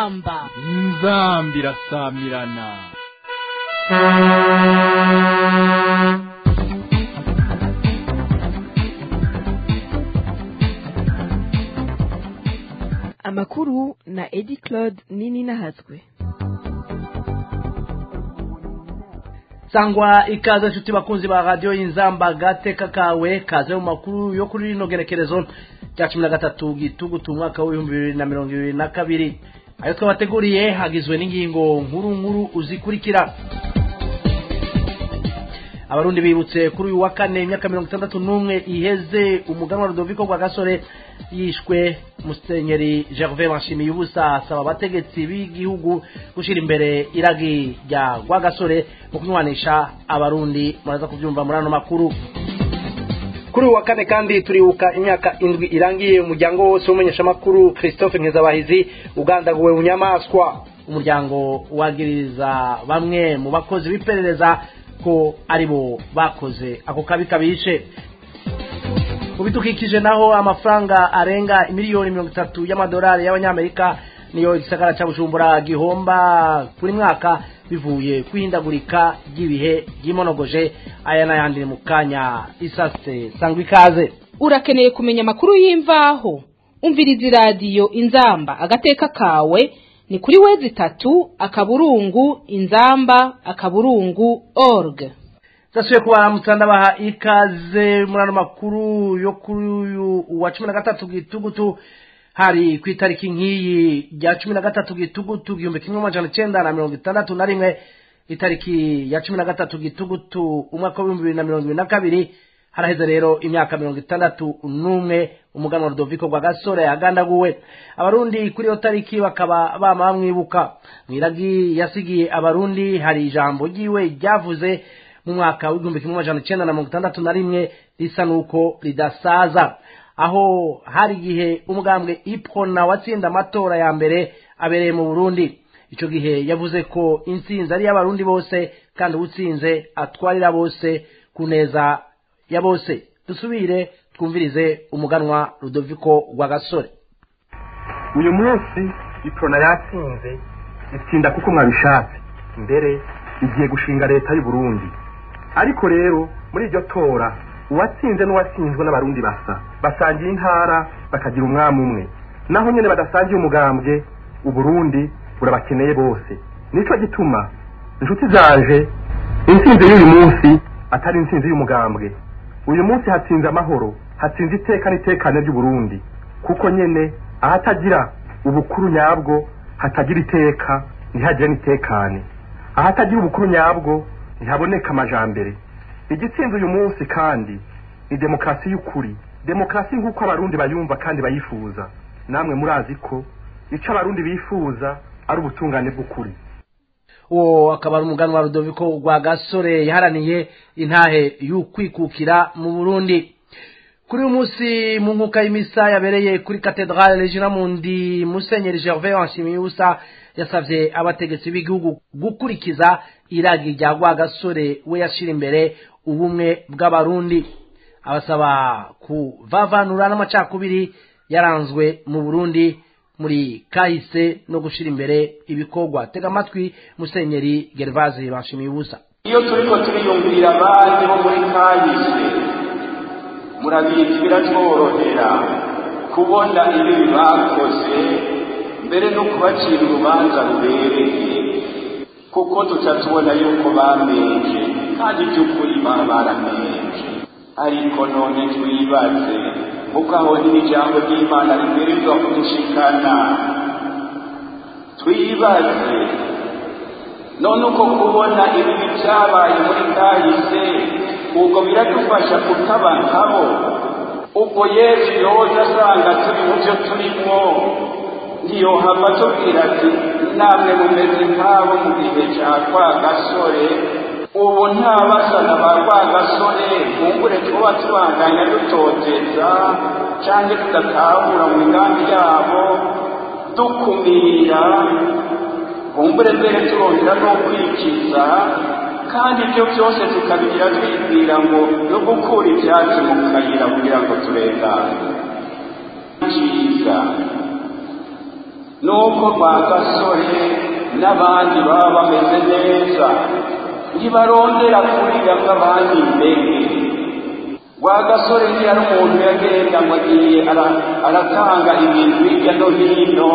inzamba inzambi irasamirana amakuru na edi claude nini nahazwe sangwa ikaze nshuti bakunzi ba radiyo y'inzamba gateka kawe kaze mu makuru yo kuri rino gerekerezo rya cumi na gatatu gitugutu umwaka w'ibihumbi bibiri na mirongo ibiri na kabiri ayo twabateguriye hagizwe n'ingingo nkuru nkuru uzikurikira abarundi bibutse kuri uyu wa kane imyaka mirongo itandatu n'umwe iheze umuganwa rudoviko rwa gasore yishwe musenyeri gervais manshimiye ubusa asaba abategetsi b'igihugu gushyira imbere iragi rya rwagasore mu kunywanisha abarundi muraza kubyumva muri ano makuru kuri uyu wa kane kandi turibuka imyaka indwi irangiye umuryango wose w'umumenyeshamakuru christophe nkezabahizi ugandaguwe mu nyamaswa umuryango wagiriza bamwe mu bakozi b'iperereza ko aribo bakoze ako kabi kabishe mu bidukikije naho amafaranga arenga miliyoni mirongo itatu y'amadolari y'abanyamerika niyo igisagara cya bujumbura gihomba buri mwaka bivuye kwihindagurika ry'ibihe ry'imonogoje aya n'ayandi mu kanya isase sangwa ikaze urakeneye kumenya amakuru y'imvaho umviriza iradiyo inzamba agateka kawe ni kuri wezi itatu akaburungu inzamba akaburungu org zasuye kubaramutsa ndabaha ikaze muri ano makuru yo kuri uyu wa cumi na gatatu gitugutu hari ku itariki nk'iyi rya cumi na gatatu gitugutu igihumbi kimwe amajana icenda na mirongo itandatu na rimwe itariki ya cumi na gatatu gitugutu umwaka w'ibihumbi bibiri na mirongo ibiri na kabiri haraheze rero imyaka mirongo itandatu n'umwe umuganwa rudoviko rwa gasore yagandaguwe abarundi kuri iyo tariki bakaba bama bamwibuka mwiragi yasigiye abarundi hari ijambo ryiwe ryavuze mu mwaka w'igihumbi kimwe amajana icenda na mirongo itandatu na rimwe risa n'uko ridasaza aho hari igihe umugambwe ipona watsinda amatora ya mbere abereye mu burundi icyo gihe yavuze ko intsinzi ari iy'abarundi bose kandi uwutsinze atwarira bose ku neza ya bose dusubire twumvirize umuganwa rudoviko rwa gasore uyu munsi iprona yatsinze itsinda kuko mwabishatse mbere igiye gushinga leta y'u Burundi ariko rero muri iryo tora uwatsinze n'uwatsinzwe n'abarundi basa basangiye intara bakagira umwami umwe naho nyine badasangiye umugambwe uburundi burabakeneye bose nicyo gituma inshuti zanje intsinzi y'uyu munsi atari intsinzi y'umugambwe uyu munsi hatsinze amahoro hatsinze iteka n'itekane ry'uburundi kuko nyene ahatagira ubukuru nyabwo hatagira iteka ntihagire n'itekane ahatagira ubukuru nyabwo ntihaboneka amajambere igitsinze uyu munsi kandi ni demokarasi y'ukuri demokarasi nk'uko abarundi bayumva kandi bayifuza namwe murazi ko icyo abarundi bifuza ari ubutungane bw'ukuri uwo akaba ari umuganwa rudoviko rwa gasore yaharaniye intahe y'ukwikukira mu burundi kuri uyu munsi mu nkuka y'imisa yabereye kuri katedrale regina mundi musenyeri gervais wanshimiyusa yasabye abategetsi b'igihugu gukurikiza iragi rya rwagasore we yashira imbere ubumwe bw'abarundi abasaba kuvavanura n'amacakubiri yaranzwe mu burundi muri kahise no gushyira imbere ibikorwa tega amatwi musenyeri gervaze bashimiye ubusa iyo turiko turiyumvira abandi bo muri kahise murabizi biratworohera kubona ibibi bakoze mbere no kubacira urubanza rubereye kuko tutatubona yuko bamenje kandi by'ukuri baba baramenje ariko none twibaze kuko aho n'ijambo ry'imana riberizwa kudushikana twibaze none uko kubona ibibi byabaye muri kahise ubwo biradufasha kutaba nkabo ubwo yesu yoza asanga turi mu byo turimo ntiyohava tubwira ati namwe mumeze nk'abo mu gihe cya kwa gasore ubu nta basana ba rwa gasore bungure tuba tubanganya dutoteza cyangwa tudatahura mu migambi yabo dukumira bumbure mbere turongera no kwikiza kandi ibyo byose tukabigira twibwira ngo no gukura ibyatsi mu kayira kugira ngo turengane cyiza nuko rwa gasore n'abandi baba bameze neza ntibarondera kurira nk'abandi mbere rwa gasore ntiyari umuntu yagenda ngo agiye aratanga ibintu hirya no hino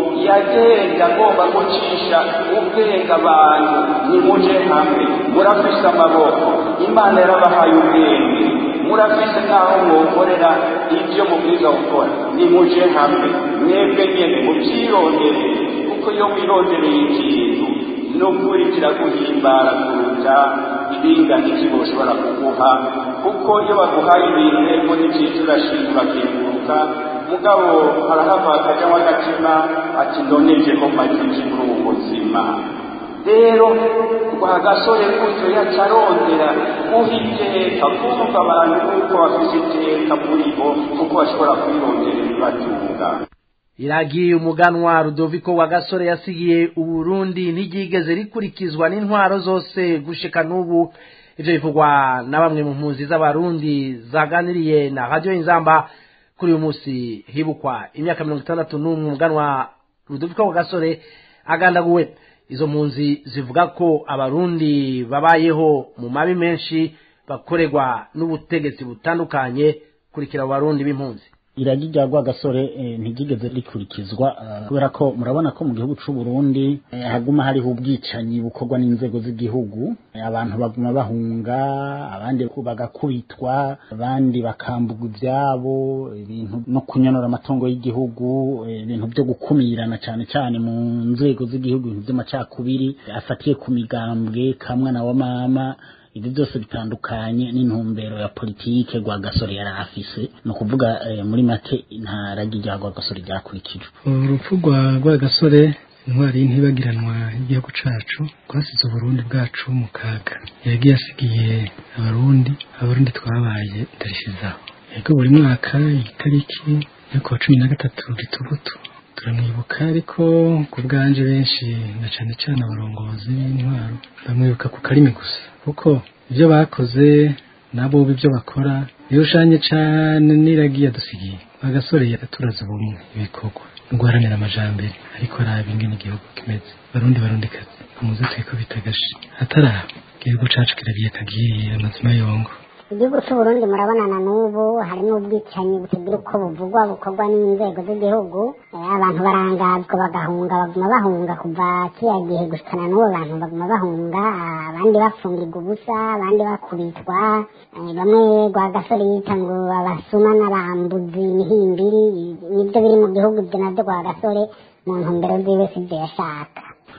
yagenda agomba gucisha ubwenge abantu nimuje hamwe murafise amaboko imana yarabahaye ubwenge murafise n'aho mwokorera ibyo mubwiza gukora nimuje hamwe mwebwe nyene mubyirondere kuko iyo wirondereye ikintu n'ukuri kiraguhimbara kuruta ibingana iki boshobora kuguha kuko iyo baguhaye ibintu ego ni byiza urashinga urakenguruka mugabo harahava akajyamo agatima ati ndoneje ko maze iki muri ubu buzima rero rwa gasore gutyo yacarondera guha iteka kumva abantu kuko bafite iteka muri bo kuko bashobora kwirondera ibibatunga iragiye umuganwa rudoviko wa gasore yasigiye uburundi ntiryigeze rikurikizwa n'intwaro zose gushika n'ubu ivyo bivugwa na bamwe mu mpunzi z'abarundi zaganiriye na radiyo inzamba kuri uyu munsi hibukwa imyaka mirongo itandatu n'umwe umuganwa rudoviko wa gasore agandaguwe izo mpunzi zivuga ko abarundi babayeho mu mabi menshi bakorerwa n'ubutegetsi butandukanye kurikira abo barundi b'impunzi iragi rya rwagasore ntiryigeze rikurikizwa kubera ko murabona ko mu gihugu cy'u Burundi haguma hariho ubwicanyi bukorwa n'inzego z'igihugu abantu baguma bahunga abandi bagakubitwa abandi bakambugwa ibyabo ibintu no kunyonora amatungo y'igihugu ibintu byo gukumirana cyane cyane mu nzego z'igihugu ibintu by'amacakubiri afatiye ku migambwe kamwe na wa mama ibi byose bitandukanye n'intumbero ya politike rwa gasore yari afise ni ukuvuga muri make nta ragi rya rwa gasore ryakurikijwe urupfu rwa rwa gasore intwari y'intibagiranwa y'igihugu cacu rwasize uburundi bwacu mu kaga yagiye asigiye abarundi abarundi twabaye ndarishizaho yego buri mwaka itariki yo kuwa cumi na gatatu gitugutu turamwibuka ariko ku bwanje benshi na cane cane abarongozi b'intwaro bamwibuka ku karimi gusa kuko ibyo bakoze nabo ibyo bakora birushanye cane n'iragiye dusigiye agasore yaturaze ubumwe ibikorwa guharanira amajambere ariko araba ingene igihugu kimeze barundi barundi kazi umuze twikubita agashi ataraha igihugu cacu kiragiye kagiye amazima yongo igihugu cy'uburundi murabonana n'ubu harimo ubwicanyi butagira uko buvugwa bukorwa n'inzego z'igihugu abantu barangazwa bagahunga baguma bahunga kuva kiriya gihe gushikana n'ubu bantu baguma bahunga abandi bafungirwa ubusa abandi bakubitwa bamwe rwa gasore yita ngo abasuma n'abambuzi imihimbiri nibyo biri mu gihugu ibyo nabyo rwa gasore mu ntumbero ziwe sibyo yashaka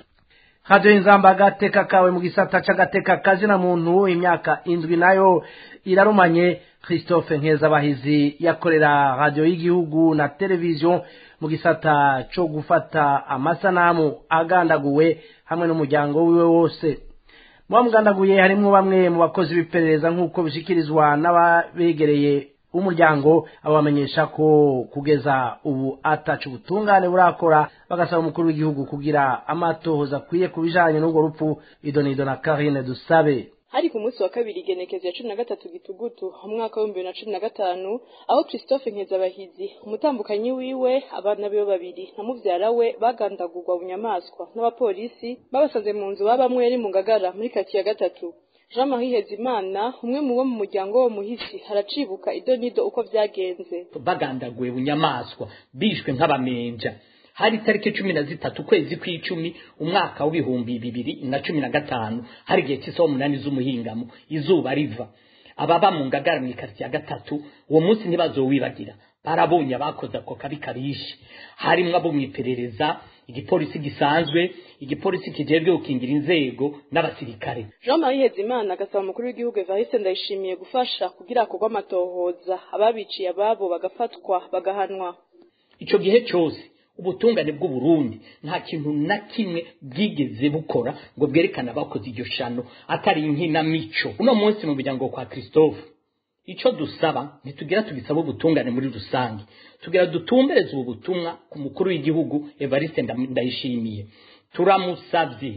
hadiyo inzamba agateka kawe mu gisata c'agateka kazina muntu imyaka indwi nayo irarumanye christophe nkezabahizi yakorera radiyo y'igihugu na televiziyo mu gisata co gufata amasanamu agandaguwe hamwe n'umuryango wiwe wose muba mugandaguye harimwo bamwe mu bakozi b'iperereza nk'uko bishikirizwa n'ababegereye umuryango abamenyesha ko kugeza ubu atacu ubutungane burakora bagasaba umukuru w'igihugu kugira amatohoza akwiye ku bijanye n'urwo rupfu idonido na karine dusabe hari ku munsi wa kabiri igenekezo ya cumi na gatatu gitugutu umwaka w'ibihumbi bibiri na cumi na gatanu aho christophe nkezabahizi umutambukanyi wiwe abana biwe babiri na muvyara we bagandagurwa bunyamaswa n'abapolisi babasanze mu nzu babamwe yari mu ngagara muri kati ya gatatu jean marie hezimana umwe mu bo mu muryango wo muhisi haracibuka idonido uko vyagenze bagandaguwe bunyamaswa bishwe nk'abamenja hari itariki cumi na zitatu ukwezi kw'icumi umwaka w'ibihumbi bibiri na cumi na gatanu hari igihe cy'isaha umunani z'umuhingamo izuba riva ababa mu ngagara mu ikaritsiye ya gatatu uwo munsi ntibazowibagira barabonye abakoze ako kabi karishe harimwo abo mu iperereza igipolisi gisanzwe igipolisi kijejwe gukingira inzego n'abasirikare jean marie hezimana agasaba umukuru w'igihugu evariste ndayishimiye gufasha kugira hakorwe amatohoza ababiciye ababo bagafatwa bagahanwa ico gihe cose ubutungane bw'uburundi nta kintu na kimwe bwigeze bukora ngo bwerekane abakoze iryo shano atari inkinamico uno munsi mu muryango kwa christophe ico dusaba ntitugira tugisaba ubutungane muri rusange tugira dutumbereze ubu butumwa ku mukuru w'igihugu evariste ndayishimiye turamusavye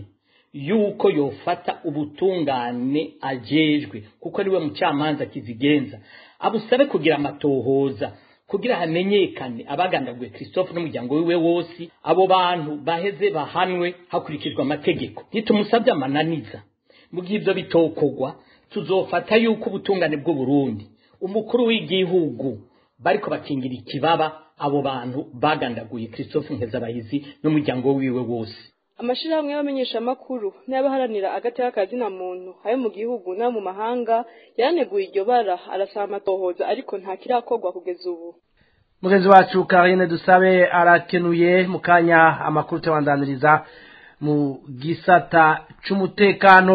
yuko yofata ubutungane ajejwe kuko ariwe mucamanza kizigenza abusabe kugira amatohoza kugira hamenyekane abagandaguye christophe n'umuryango wiwe wose abo bantu baheze bahanwe hakurikijwe amategeko ntitumusabye amananiza mu gihe ibyo bitokogwa tuzofata yuko ubutungane bw'uburundi umukuru w'igihugu bariko bakingira ikibaba abo bantu bagandaguye christophe nkezabahizi n'umuryango wiwe wose amashirahamwe y'abamenyeshamakuru n'abaharanira agateka kazina muntu ayo mu gihugu no mu mahanga yaraneguye iryo bara arasaba amatohoza ariko nta kirakorwa kugeza ubu mugenzi wacu karine dusabe arakenuye mu kanya amakuru tuyabandaniriza mu gisata c'umutekano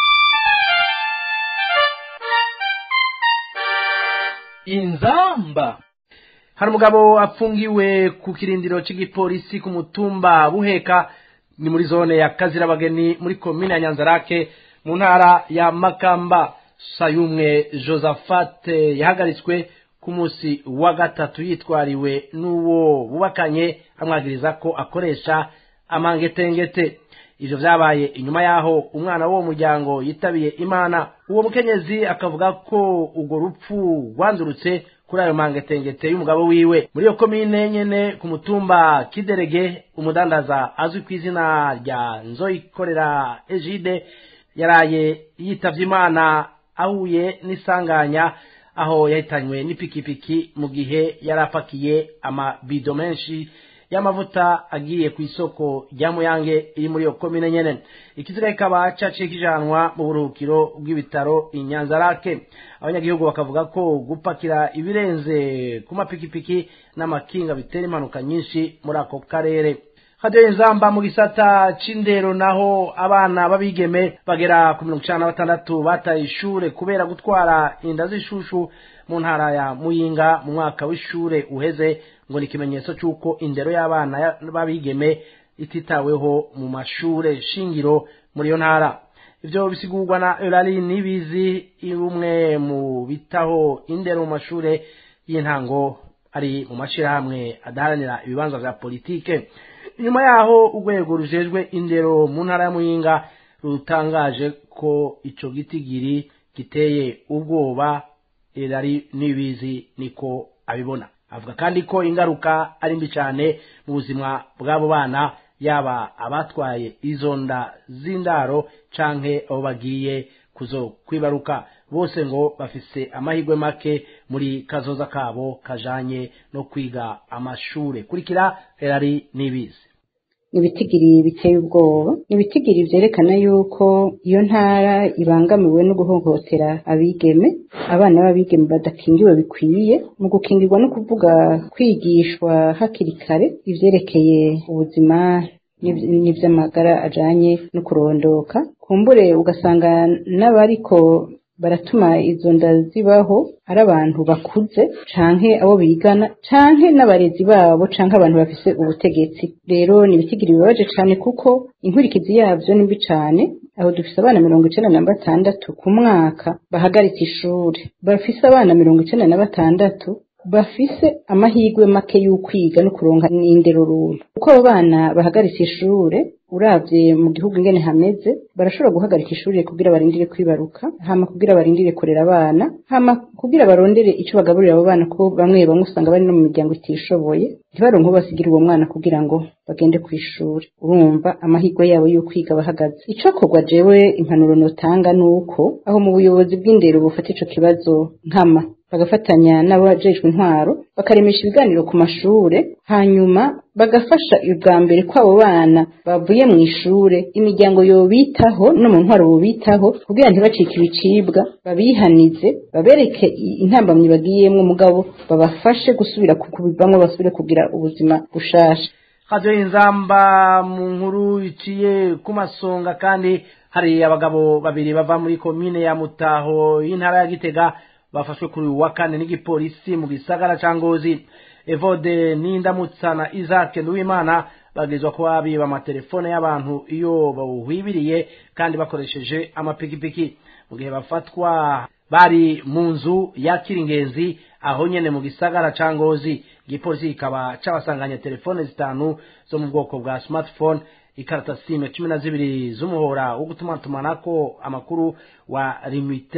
inzamba hari umugabo apfungiwe ku kirindiro cy'igipolisi ku mutumba buheka ni muri zone ya kazirabageni muri komine ya nyanzarake mu ntara ya makamba sayumwe josephat yahagaritswe ku munsi wa gatatu yitwariwe n'uwo bubakanye amwagiriza ko akoresha amangetengete ivyo vyabaye inyuma yaho umwana w'uwo muryango yitabiye imana uwo mukenyezi akavuga ko urwo rupfu rwandurutse kuri ayo mangetengete y'umugabo wiwe muri iyo komine nyene ku mutumba kiderege umudandaza azwi ku izina rya nzoyikorera egide yaraye yitavye imana ahuye n'isanganya aho yahitanywe n'ipikipiki mu gihe yari apakiye amabido menshi y'amavuta agiye ku isoko rya muyange iri muri iyo komine nyene ikiziga kikaba caciye kijanwa mu buruhukiro bw'ibitaro inyanzarake abanyagihugu bakavuga ko gupakira ibirenze ku mapikipiki n'amakinga bitera impanuka nyinshi muri ako karere hadiyo inzamba mu gisata c'indero naho abana b'abigeme bagera ku mirongo icana na batandatu bataye ishure kubera gutwara inda z'ishushu mu ntara ya muyinga mu mwaka w'ishure uheze ngo ni ikimenyetso c'uko indero y'abana b'abigeme ititaweho mu mashure shingiro muri iyo ntara ivyo bisigurwa na Eulalie Nibizi umwe mu bitaho indero mu mashure y'intango ari mu mashirahamwe adaharanira ibibanza vya politike nyuma yaho urwego rujejwe indero mu ntara ya muyinga rutangaje ko ico gitigiri giteye ubwoba Eulalie Nibizi niko abibona avuga kandi ko ingaruka ari mbi cyane mu buzima bw'abo bana yaba abatwaye izo nda z'indaro canke abo bagiye kuzo kwibaruka bose ngo bafise amahirwe make muri kazoza kabo kajanye no kwiga amashure kurikira erari nibizi ibitigiri biteye ubwoba ibitigiri vyerekana yuko iyo ntara ibangamiwe no guhohotera abigeme abana b'abigeme badakingiwe bikwiye mu gukingirwa no kuvuga kwigishwa hakiri kare ivyerekeye ubuzima n'ivy'amagara ajanye no kurondoka kumbure ugasanga n'abariko baratuma izo nda zibaho ari abantu bakuze canke abo bigana canke n'abarezi babo canke abantu bafise ubutegetsi rero ni ibitigiri bibabaje cane kuko inkurikizi yavyo ni mbi cane aho dufise abana mirongo icenda na batandatu ku mwaka bahagaritse ishure bafise abana mirongo icenda na batandatu bafise amahirwe make y'ukwiga no kuronka n'indero runtu uko abo bana bahagaritse ishure uravye mu gihugu ingene hameze barashobora guhagarika ishuri kugira barindire kwibaruka hama kugira barindire kurera abana hama kugira barondere ico bagaburira abo bana ko bamwe bamwe usanga bari no mu miryango itishoboye ntibaronke basigira uwo mwana kugira ngo bagende ku ishuri urumva amahirwe yabo yo kwiga bahagaze icokorwa jewe impanuro notanga nuko aho mu buyobozi bw'indero bufata ico kibazo nkama bagafatanya n'abajejwe intwaro bakaremesha ibiganiro ku mashure hanyuma bagafasha ubwa mbere kw'abo bana bavuye mu ishure imiryango yobitaho no mu ntwaro bobitaho kugira ntibacike ibicibwa babihanize babereke intambamyi bagiyemwo mugabo babafashe gusubira kubivamwo basubire kugira ubuzima bushasha hadiyo inzamba mu nkuru iciye ku masonga kandi hari abagabo babiri bava muri komine ya mutaho y'intara ya gitega bafashwe kuri uyu wa kane n'igipolisi mu gisagara ca ngozi evode n'indamutsa na isaac nduwimana bagezwa kuba biba amatelefone y'abantu iyo bawuhwibiriye kandi bakoresheje amapikipiki mu gihe bafatwa bari mu nzu yakira ingenzi aho nyene mu gisagara ca ngozi igipolisi kikaba cabasanganye telefone zitanu zo mu bwoko bwa smartphone ikarata sime cumi na zibiri z'umuhora wo gutumatumanako amakuru wa rimitel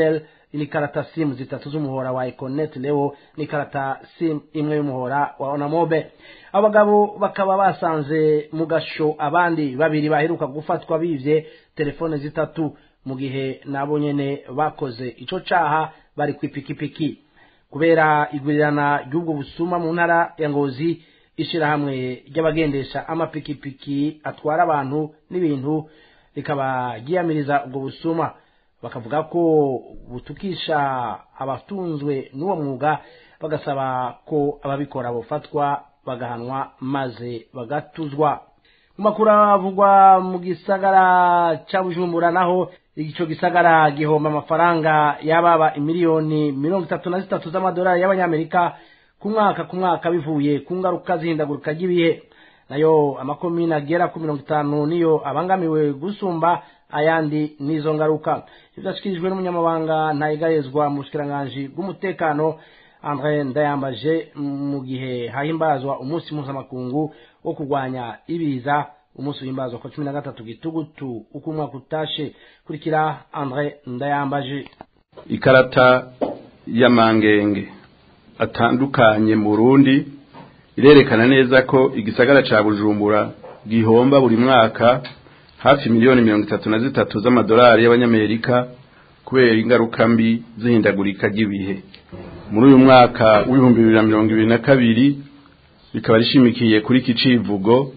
n'ikarata simu zitatu z'umuhora wa econet leo n'ikarata simu imwe y'umuhora wa onamobe abagabo bakaba basanze mu gasho abandi babiri baheruka gufatwa bivye telefone zitatu mu gihe nabo nyene bakoze ico caha bari kw'ipikipiki kubera igurirana ry'ubwo busuma mu ntara ya ngozi ishirahamwe ry'abagendesha amapikipiki atwara abantu n'ibintu rikaba ryiyamiriza ubwo busuma bakavuga ko butukisha abatunzwe n'uwo mwuga bagasaba ko ababikora bofatwa bagahanwa maze bagatuzwa mu makuru avugwa mu gisagara ca bujumbura naho ico gisagara gihomba amafaranga yababa imiliyoni mirongo itatu na zitatu z'amadolari y'abanyamerika ku mwaka ku mwaka bivuye ku ngaruka zihindagurika ry'ibihe nayo amakomine agera ku mirongo itanu niyo abangamiwe gusumba ayandi n'izo ngaruka ivyashikirijwe n'umunyamabanga ntayigayezwa mu bushikiranganji bw'umutekano andre ndayambaje mu gihe hahimbazwa umunsi mpuzamakungu wo kurwanya ibiza umunsi uhimbazwa kwa cumi na gatatu gitugutu uko umwaka utashe kurikira andre ndayambaje ikarata y'amangenge atandukanye mu Burundi irerekana neza ko igisagara ca Bujumbura gihomba buri mwaka hafi miliyoni mirongo itatu na zitatu z'amadolari y'abanyamerika kubera ingaruka mbi zihindagurika ry'ibihe muri uyu mwaka w'ibihumbi bibiri na mirongo ibiri na kabiri rikaba rishimikiye kuri iki civugo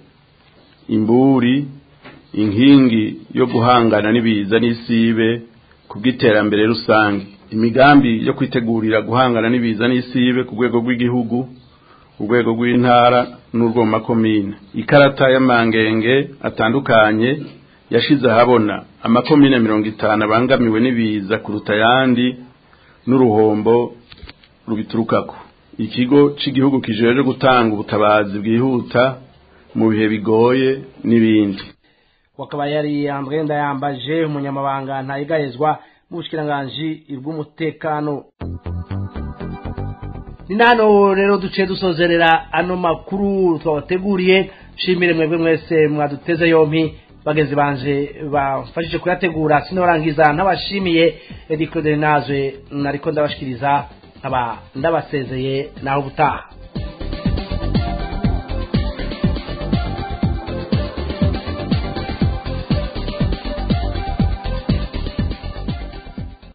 imburi inkingi yo guhangana n'ibiza n'isibe ku bw'iterambere rusange imigambi yo kwitegurira guhangana n'ibiza n'isibe ku rwego rw'igihugu urwego rw'intara n'urwo mu makomine ikarata y'amangenge atandukanye yashize ahabona amakomine mirongo itanu abangamiwe n'ibiza kuruta ayandi n'uruhombo rubiturukako ikigo cy'igihugu kijeje gutanga ubutabazi bwihuta mu bihe bigoye n'ibindi wakaba yari Andre Ndayambaje umunyamabanga ntayigayezwa mu bushikiranganji bw'umutekano ni nano rero duciye dusozerera ano makuru twabateguriye shimire mwebwe mwese mwaduteze yompi bagenzi banje bafashije kuyategura sinorangiza ntabashimiye Edi Claude Nazwe nariko ndabashikiriza nkaba ndabasezeye naho ubutaha